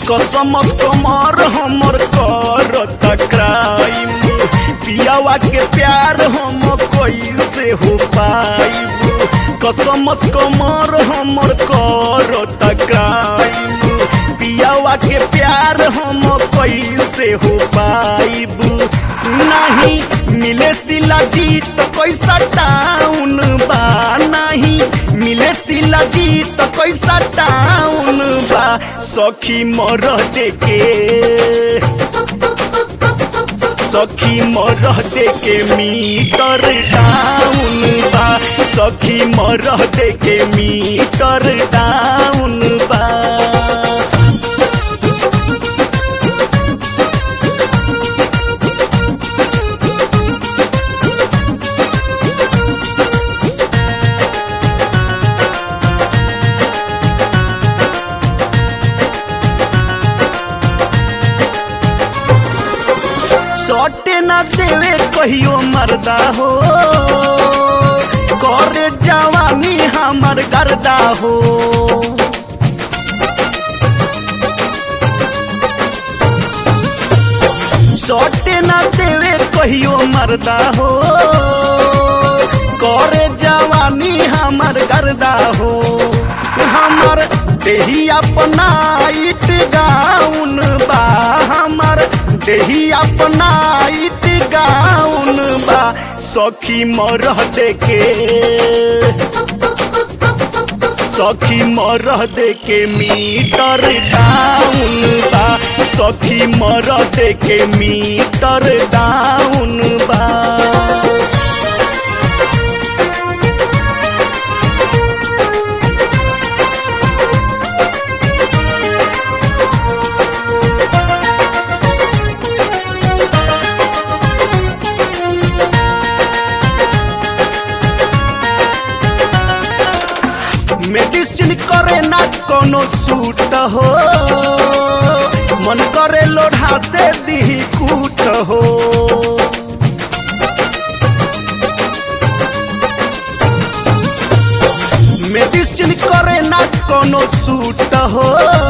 कसमस कमर हमर करता क्राइम पियावा के प्यार हम कैसे हो पाइब कसमस कमर हमर करता क्राइम पियावा के प्यार हम कैसे हो पाइब नहीं मिले सिला जी तो कैसा टाउन बा नहीं मिले सिला जी तो कैसा टाउन बा सखी मर देके सखी मर देके मीटर डाउन बा सखी मर देके मीटर डाउन बा सटे ना देवे कहियो मरदा हो करे जवानी हमर गर्दा हो सटे ना देवे कहियो मरदा हो करे जवानी हमर गर्दा हो हमर देही अपना इट गाउन बा हमर देही अपना इट गाउन बा सखी मरह देके सखी मरह देके मीटर डाउन बा सखी मरह देके मीटर डाउन बा मेडिसिन करे ना कोनो सूट हो मन करे लोढ़ा से दी कूट हो मेडिसिन करे ना कोनो सूट हो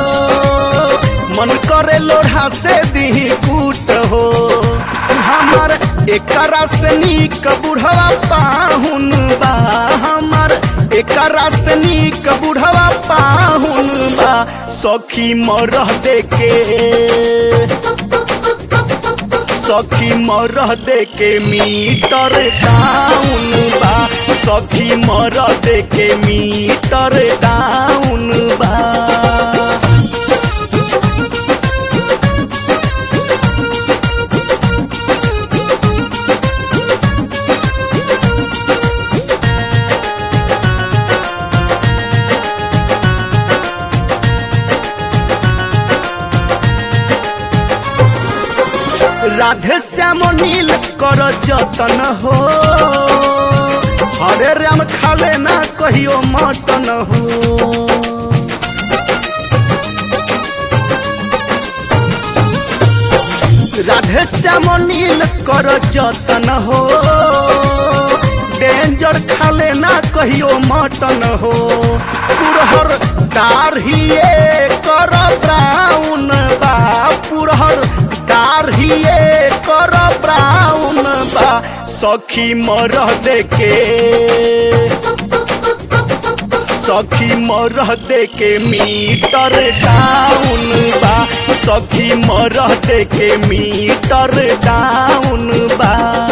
मन करे लोढ़ा से दी कूट हो हमर एकरा से नीक बुढ़वा पाहुन बा हमर एकरा से नीक बुढ़वा पाहुन बा सखी मरह देके सखी मरह देके मीटर डाउन बा सखी मरह देके मीटर डाउन बा राधे श्याम नील कर जतन हो हरे राम खाले ना कहियो मटन हो राधे श्याम नील कर जतन हो डेंजर खाले ना कहियो मटन हो पुरहर दाढ़िए कर ब्राउन बा पुरहर दाढ़िए कर ब्राउन बा सखी मरह देके सखी मरह देके मीटर डाउन बा सखी मरह देके मीटर डाउन बा